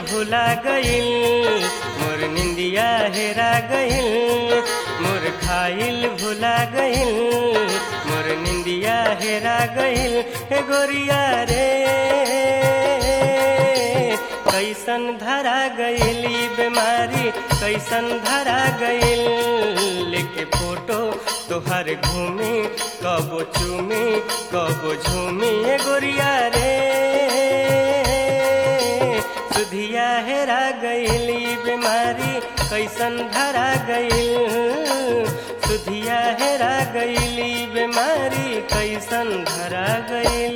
भुला गइल मोर निंदिया हेरा गइल मोर खाइल भुला गइल मोर निंदिया हेरा गइल हे गोरिया रे कैसन धरा गइल ई बीमारी कैसन धरा गइल लेके फोटो तोहर घूमी कबो चूमी कबो झूमी ए गोरिया रे सुधिया हेरा गइल ई बीमारी कैसन धरा गइल सुधिया हेरा गइल ई बीमारी कैसन धरा गइल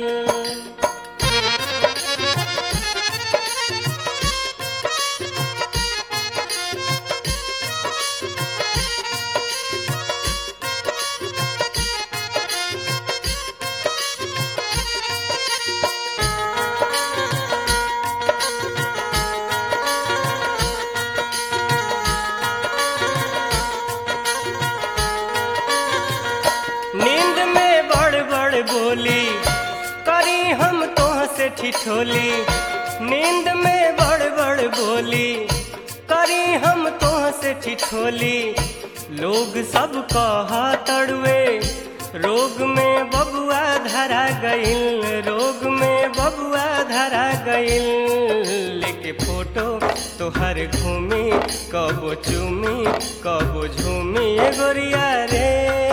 नींद में बड़ बड़ बोली करी हम तोह से ठिठोली नींद में बड़ बड़ बोली करी हम तोह से ठिठोली लोग सब कहा तड़वे रोग में बबुआ धरा गइल रोग में बबुआ धरा गइल लेके फोटो तोहर घूमी कबो चूमी कबो झूमी ए गोरिया रे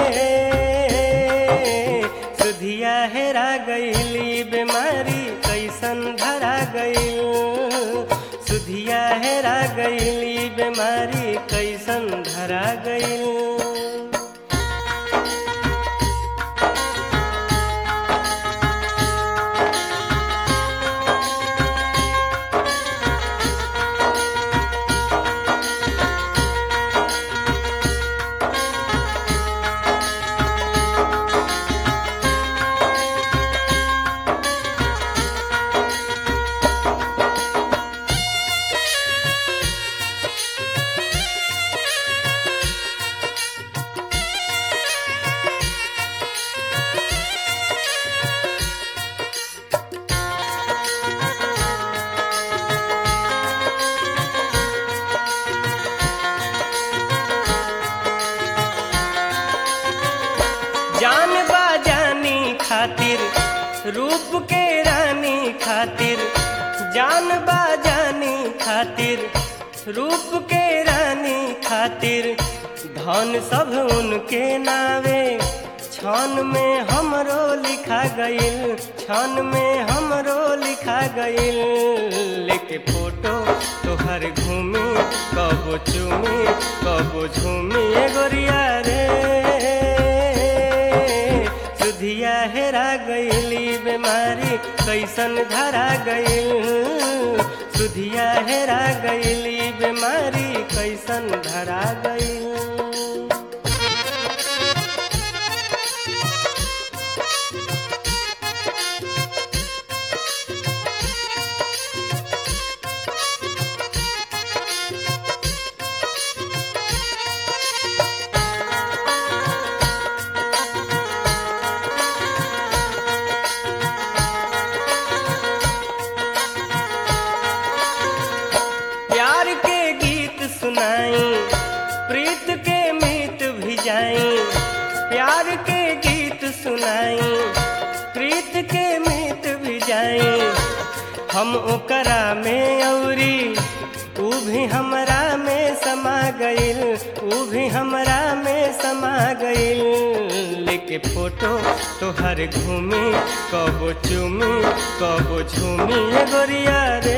सुधिया हेरा गइली बीमारी कैसन धरा गइल सुधिया हेरा गइली बीमारी कैसन धरा गइल जान बाजानी खातिर रूप के रानी खातिर जान बाजानी खातिर रूप के रानी खातिर धन सब उनके नावे क्षण में हमरो लिखा गइल क्षण में हमरो लिखा गइल लेके फोटो तोहर घूमी कबो चूमी कबो झूमी ए गोरिया रे सुधिया हेरा गइली बीमारी कैसन धरा गइल सुधिया हेरा गइली बीमारी कैसन धरा गइल प्यार के गीत सुनाई प्रीत के मीत भिजाई प्यार के गीत सुनाई प्रीत के मीत भिजाई हम ओकरा में औरी ऊ भी हमरा में समा गइल ऊ भी हमरा में समा गइल लेके फोटो तोहर घूमी कबो चूमी कबो झूमी ए गोरिया रे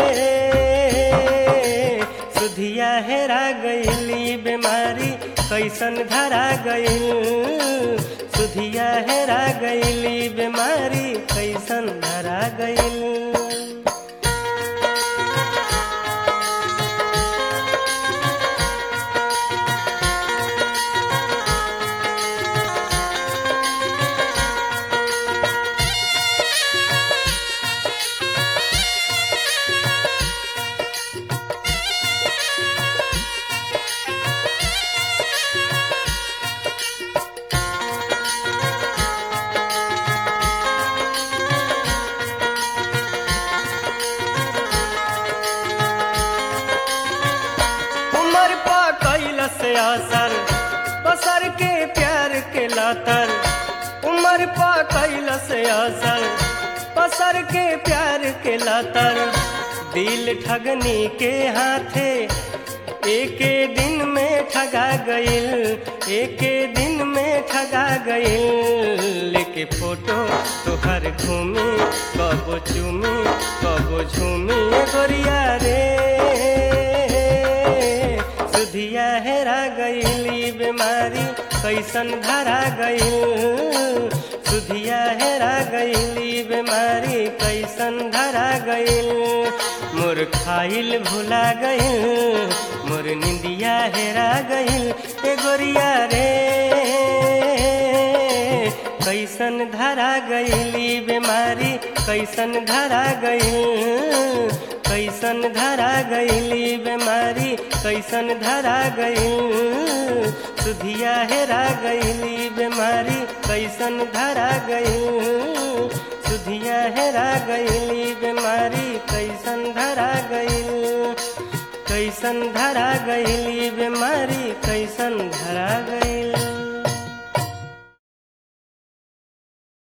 सुधिया हेरा गइली बीमारी कैसन धरा गइल सुधिया हेरा गइली बीमारी कैसन धरा गइल असर पसर के प्यार के लातर उमर पा कैलस असर पसर के प्यार के लातर दिल ठगनी के हाथे एके दिन में ठगा गइल एके दिन में ठगा गइल लेके फोटो तोहर घूमी कबो चूमी कबो झूमी गोरिया रे सुधिया हेरा गइली बीमारी कैसन धरा गइल सुधिया हेरा गइली बीमारी कैसन धरा गइल मोर खाइल भुला गइल मोर निंदिया हेरा गइल ए गोरिया रे कैसन धरा गइली बीमारी कैसन धरा गइल कैसन धरा गइली बीमारी कैसन धरा गइल सुधिया हेरा गइली बीमारी कैसन धरा गइल सुधिया हेरा गइली बीमारी कैसन धरा गइल कैसन धरा गइली बीमारी कैसन धरा गइल